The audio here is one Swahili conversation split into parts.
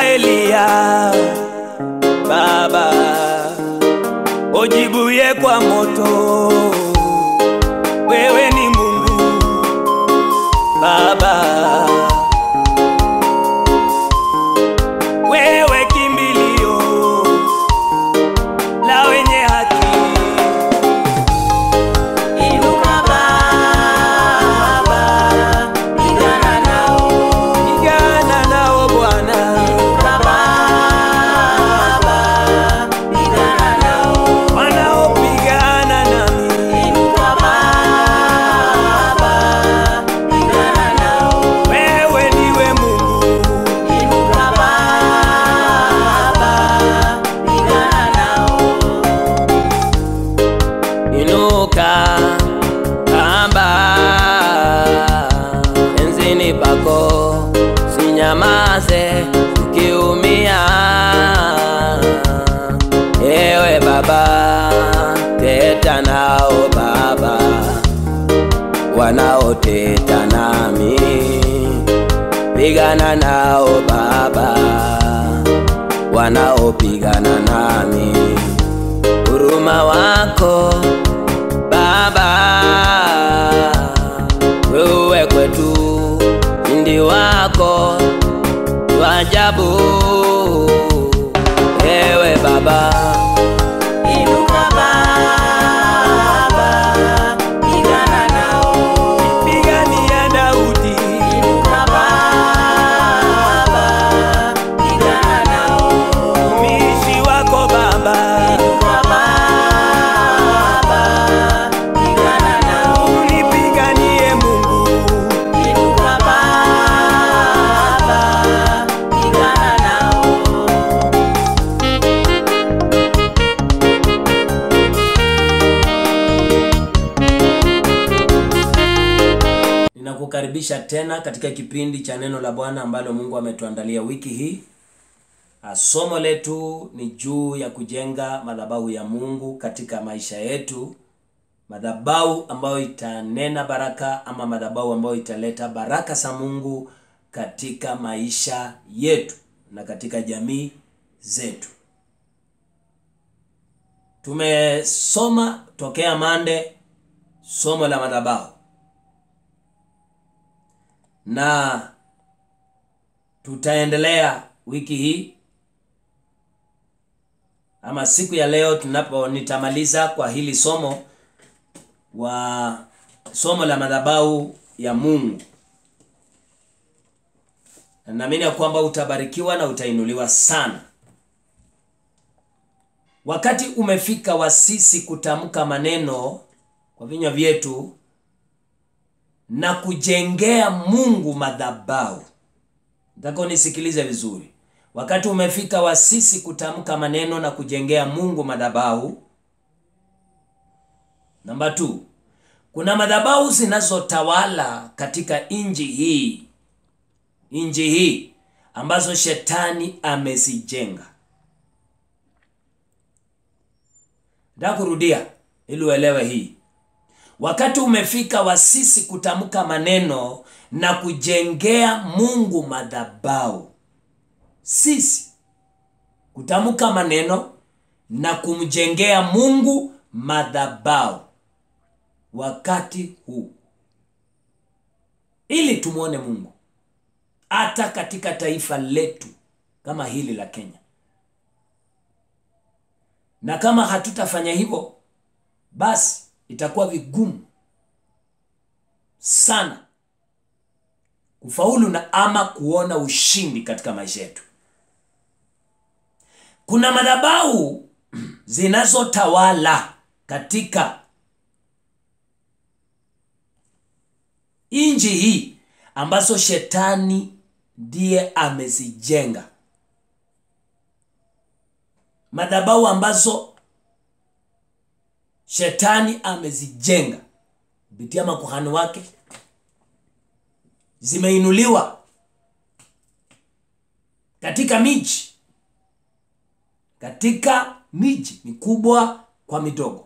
Eliya, Baba ujibuye kwa moto, wewe ni Mungu Baba, wewe kimbilio la wenye haki. Inuka Baba, pigana nao. Pigana nao Bwana, Inuka Baba, pigana nao. wanaopigana nami, Inuka Baba, pigana nao. wewe ndiwe Mungu Inuka Baba, pigana nao. Inuka Baba, enzini pako, sinyamaze ukiumia. Ewe Baba, teta nao Baba, wanaoteta nami, pigana nao Baba, wanaopigana nami huruma wako Baba, wewe kwetu ndi wako twajabu, ewe Baba, Inuka Baba, pigana nao. pigania Daudi, Inuka Baba, pigana nao. mtumishi wako Baba, Inuka Baba, pigana nao. unipiganie Mungu, Inuka Baba, pigana nao. Ninakukaribisha tena katika kipindi cha neno la Bwana ambalo Mungu ametuandalia wiki hii. Ah, Somo letu ni juu ya kujenga madhabahu ya Mungu katika maisha yetu, madhabahu ambayo itanena baraka ama madhabahu ambayo italeta baraka za Mungu katika maisha yetu na katika jamii zetu. Tumesoma tokea Mande somo la madhabahu na tutaendelea wiki hii ama siku ya leo tunapo nitamaliza kwa hili somo wa somo la madhabahu ya Mungu. Na naamini ya kwamba utabarikiwa na utainuliwa sana. Wakati umefika wa sisi kutamka maneno kwa vinywa vyetu na kujengea Mungu madhabahu. Nataka unisikilize vizuri. Wakati umefika wa sisi kutamka maneno na kujengea Mungu madhabahu. Namba 2. Kuna madhabahu zinazotawala katika inji hii. Inji hii ambazo shetani amezijenga. Nataka kurudia ili uelewe hii. Wakati umefika wa sisi kutamka maneno na kujengea Mungu madhabahu. Sisi kutamka maneno na kumjengea Mungu madhabahu wakati huu, ili tumwone Mungu hata katika taifa letu kama hili la Kenya. Na kama hatutafanya hivyo, basi itakuwa vigumu sana kufaulu na ama kuona ushindi katika maisha yetu. Kuna madhabahu zinazotawala katika inji hii ambazo shetani ndiye amezijenga, madhabahu ambazo shetani amezijenga kupitia makuhani wake, zimeinuliwa katika miji, katika miji mikubwa kwa midogo.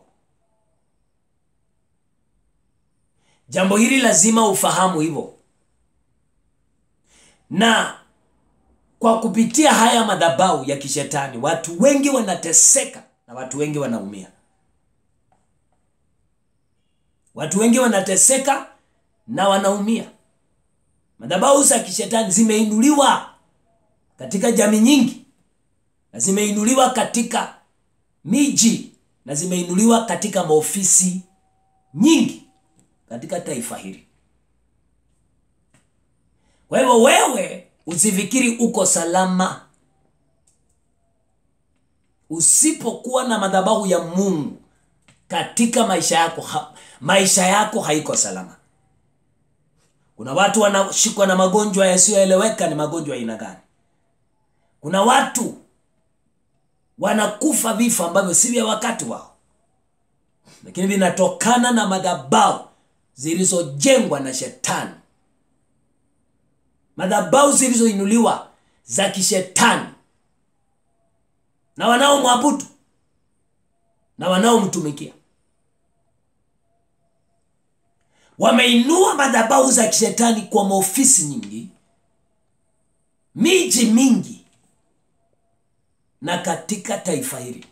Jambo hili lazima ufahamu hivyo, na kwa kupitia haya madhabahu ya kishetani watu wengi wanateseka na watu wengi wanaumia watu wengi wanateseka na wanaumia madhabahu za kishetani zimeinuliwa katika jamii nyingi na zimeinuliwa katika miji na zimeinuliwa katika maofisi nyingi katika taifa hili kwa hivyo wewe usifikiri uko salama usipokuwa na madhabahu ya mungu katika maisha yako ha, maisha yako haiko salama kuna watu wanashikwa na magonjwa yasiyoeleweka ni magonjwa ya aina gani kuna watu wanakufa vifo ambavyo si vya wakati wao lakini vinatokana na madhabahu zilizojengwa na shetani madhabahu zilizoinuliwa za kishetani na wanaomwabudu na wanaomtumikia wameinua madhabahu za kishetani kwa maofisi nyingi miji mingi na katika taifa hili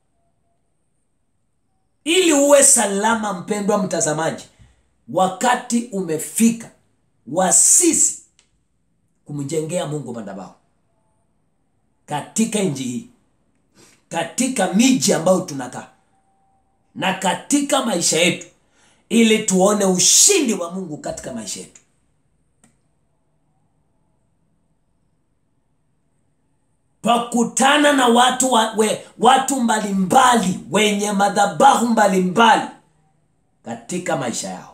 ili uwe salama mpendwa mtazamaji wakati umefika wa sisi kumjengea mungu madhabahu katika nchi hii katika miji ambayo tunakaa na katika maisha yetu ili tuone ushindi wa mungu katika maisha yetu twakutana na watu wa, we, watu mbalimbali wenye madhabahu mbalimbali katika maisha yao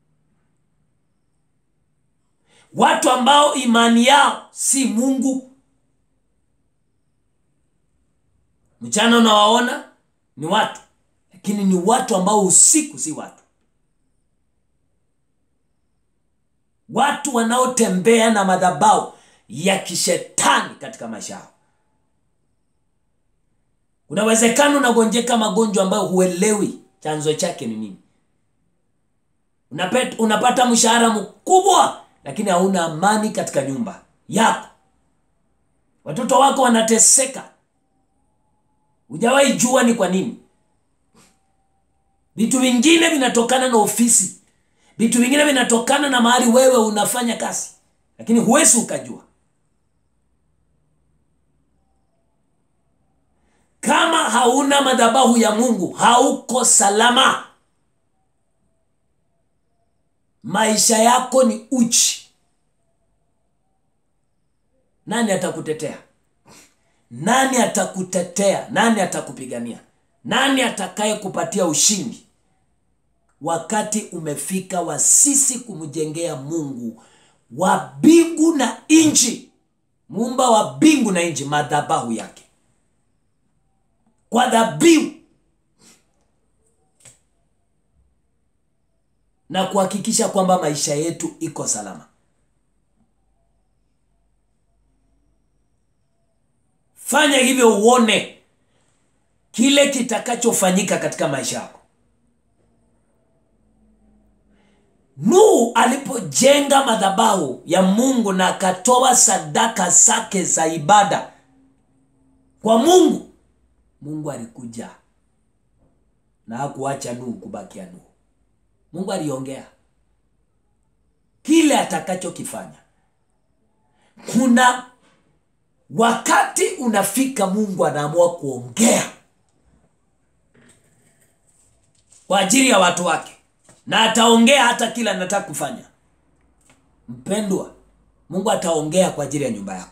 watu ambao imani yao si mungu mchana unawaona ni watu lakini ni watu ambao usiku si watu watu wanaotembea na madhabahu ya kishetani katika maisha yao kuna uwezekano unagonjeka magonjwa ambayo huelewi chanzo chake ni nini Unapet, unapata mshahara mkubwa lakini hauna amani katika nyumba yako watoto wako wanateseka hujawahi jua ni kwa nini vitu vingine vinatokana na ofisi vitu vingine vinatokana na mahali wewe unafanya kazi lakini huwezi ukajua kama hauna madhabahu ya mungu hauko salama maisha yako ni uchi nani atakutetea nani atakutetea nani atakupigania nani atakaye kupatia ushindi wakati umefika wa sisi kumjengea mungu wa mbingu na nchi muumba wa mbingu na nchi madhabahu yake kwa dhabihu na kuhakikisha kwamba maisha yetu iko salama fanya hivyo uone kile kitakachofanyika katika maisha yako nuhu alipojenga madhabahu ya mungu na akatoa sadaka zake za ibada kwa mungu mungu alikuja na hakuacha nuhu kubakia nuhu mungu aliongea kile atakachokifanya kuna wakati unafika mungu anaamua kuongea kwa ajili ya watu wake na ataongea hata kila anataka kufanya mpendwa mungu ataongea kwa ajili ya nyumba yako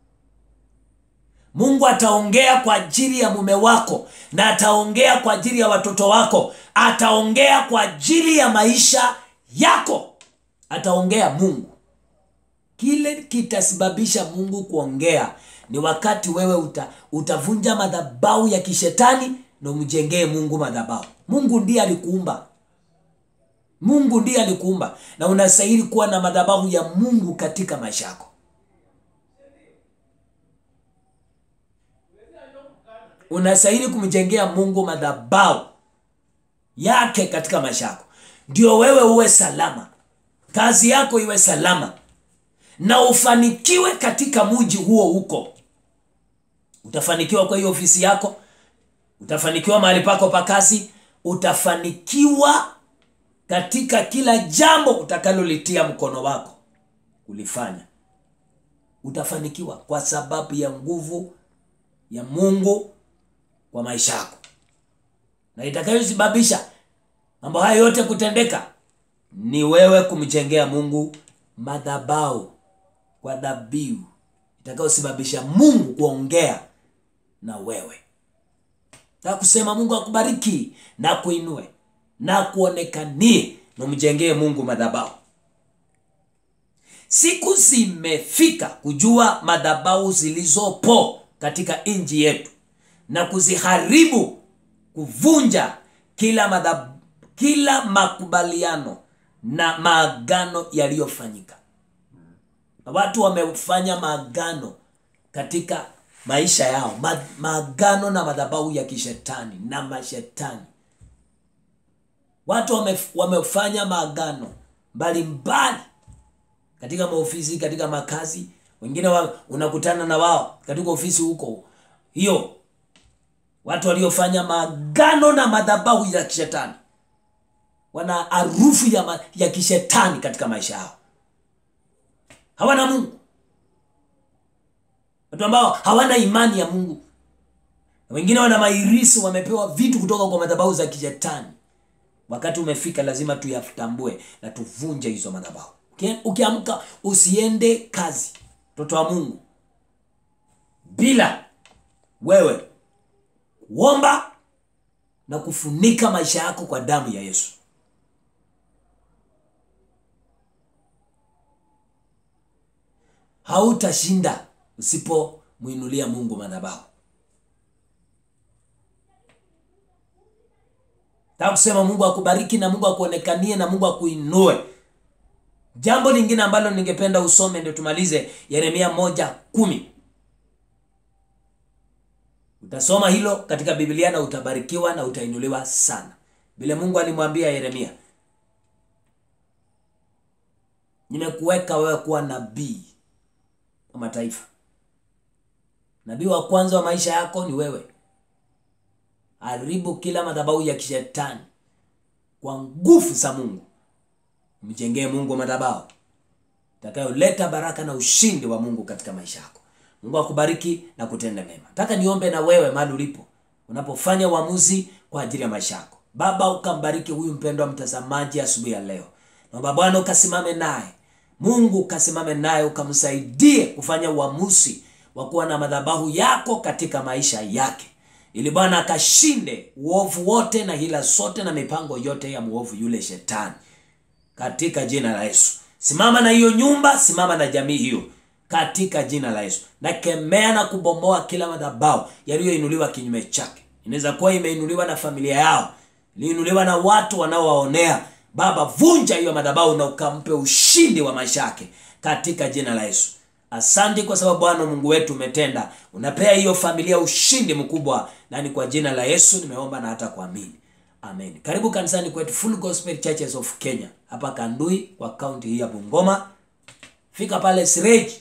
mungu ataongea kwa ajili ya mume wako na ataongea kwa ajili ya watoto wako ataongea kwa ajili ya maisha yako ataongea mungu kile kitasababisha mungu kuongea ni wakati wewe uta, utavunja madhabau ya kishetani na umjengee mungu madhabau mungu ndiye alikuumba mungu ndiye alikuumba na unastahili kuwa na madhabahu ya mungu katika maisha yako unastahili kumjengea mungu madhabau yake katika maisha yako ndio wewe uwe salama kazi yako iwe salama na ufanikiwe katika mji huo huko utafanikiwa kwa hiyo ofisi yako utafanikiwa mahali pako pa kazi utafanikiwa katika kila jambo utakalolitia mkono wako kulifanya utafanikiwa kwa sababu ya nguvu ya mungu kwa maisha yako na itakayosababisha mambo haya yote kutendeka ni wewe kumjengea mungu madhabau kwa dhabihu itakayosababisha mungu kuongea na wewe na kusema mungu akubariki na kuinue na kuonekanie na umjengee mungu madhabau siku zimefika kujua madhabau zilizopo katika nchi yetu na kuziharibu kuvunja kila madhab, kila makubaliano na maagano yaliyofanyika na watu wamefanya maagano katika maisha yao ma, maagano na madhabahu ya kishetani na mashetani watu wame, wamefanya maagano mbalimbali katika maofisi katika makazi wengine wa, unakutana na wao katika ofisi huko hiyo watu waliofanya maagano na madhabahu ya kishetani wana harufu ya, ma, ya kishetani katika maisha yao hawana mungu watu ambao hawana imani ya mungu na wengine wana mairisi wamepewa vitu kutoka kwa madhabahu za kishetani wakati umefika lazima tuyatambue na tuvunje hizo madhabahu Uki- ukiamka usiende kazi mtoto wa mungu bila wewe kuomba na kufunika maisha yako kwa damu ya yesu hautashinda usipomwinulia mungu madhabahu taka kusema mungu akubariki na mungu akuonekanie na mungu akuinue jambo lingine ambalo ningependa usome ndio tumalize yeremia moja kumi utasoma hilo katika biblia na utabarikiwa na utainuliwa sana vile mungu alimwambia yeremia nimekuweka wewe kuwa nabii wa mataifa nabii wa kwanza wa maisha yako ni wewe haribu kila madhabahu ya kishetani kwa nguvu za mungu mjengee mungu madhabahu itakayoleta baraka na ushindi wa mungu katika maisha yako mungu akubariki na kutenda mema nataka niombe na wewe mahali ulipo unapofanya uamuzi kwa ajili ya maisha yako baba ukambariki huyu mpendwa mtazamaji asubuhi ya leo naomba bwana ukasimame naye mungu ukasimame naye ukamsaidie kufanya uamuzi wa kuwa na madhabahu yako katika maisha yake ili bwana akashinde uovu wote na hila zote na mipango yote ya mwovu yule shetani katika jina la yesu simama na hiyo nyumba simama na jamii hiyo katika jina la yesu nakemea na kubomoa kila madhabau yaliyoinuliwa kinyume chake inaweza kuwa imeinuliwa na familia yao iliinuliwa na watu wanaowaonea baba vunja hiyo madhabau na ukampe ushindi wa maisha yake katika jina la yesu asante kwa sababu bwana mungu wetu umetenda unapea hiyo familia ushindi mkubwa na ni kwa jina la yesu nimeomba na hata kuamini amen karibu kanisani kwetu full gospel churches of kenya hapa kandui kwa kaunti hii ya bungoma fika pale sireji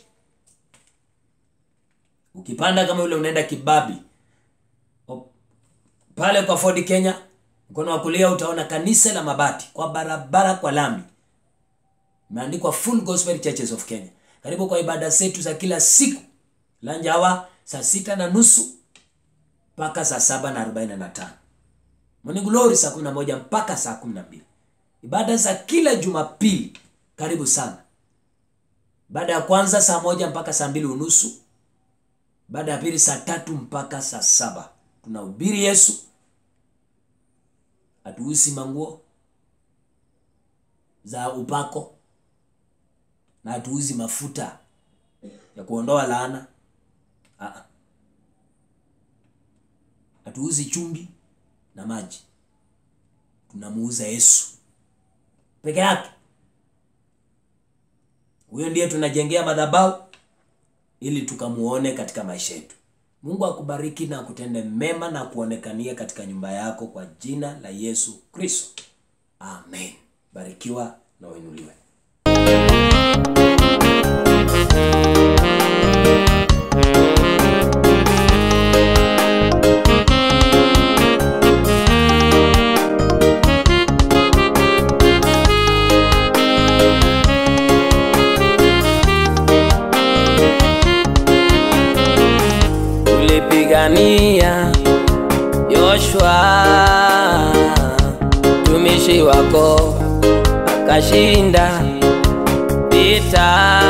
ukipanda kama yule unaenda kibabi O- pale kwa ford kenya mkono wa kulia utaona kanisa la mabati kwa barabara kwa lami imeandikwa full gospel churches of kenya karibu kwa ibada zetu za kila siku lanjawa saa sita na nusu mpaka saa saba na arobaini na tano Morning Glory saa 11 mpaka saa 12. Ibada za kila Jumapili karibu sana. Baada ya kwanza saa moja mpaka saa mbili unusu. Baada ya pili saa tatu mpaka saa saba. Tunahubiri Yesu. Hatuusi manguo za upako na hatuuzi mafuta ya kuondoa laana. Ah, ah. Hatuuzi chumvi na maji tunamuuza yesu peke yake huyo ndiye tunajengea madhabahu ili tukamuone katika maisha yetu mungu akubariki na akutende mema na kuonekania katika nyumba yako kwa jina la yesu kristo amen barikiwa na uinuliwe ulipigania Yoshua tumishi wako akashinda vita.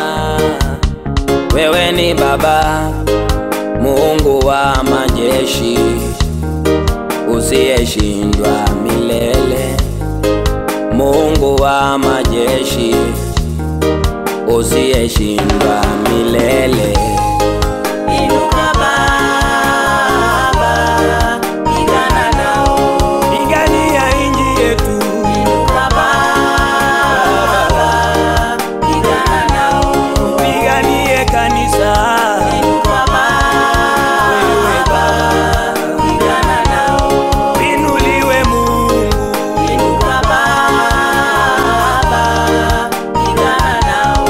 Wewe ni Baba Mungu wa majeshi usiyeshindwa milele, Mungu wa majeshi usiyeshindwa milele. Inuka Baba, pigana nao. Pigania inji yetu, Inuka Baba, pigana nao. piganie kanisa. Inuka Wewe Baba, pigana nao. inuliwe Mungu, Inuka Baba, pigana nao.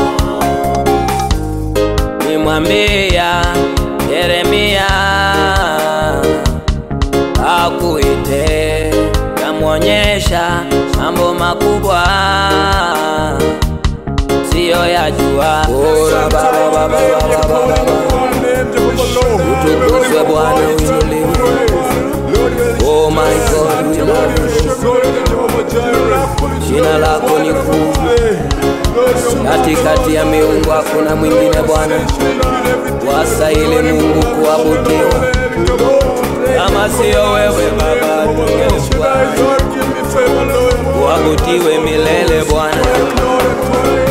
nimwambia Yeremia akuite, kamwonyesha mambo makubwa siyo yajua. Ora baba baba baba baba, utukuzwe Bwana, uinuliwe. Oh my God, we love you. Jina lako ni kuu, katikati ya miungu hakuna mwingine Bwana, wastahili Mungu kuabudiwa. Kama siyo wewe Baba, tungekuwa kuabudiwe milele Bwana.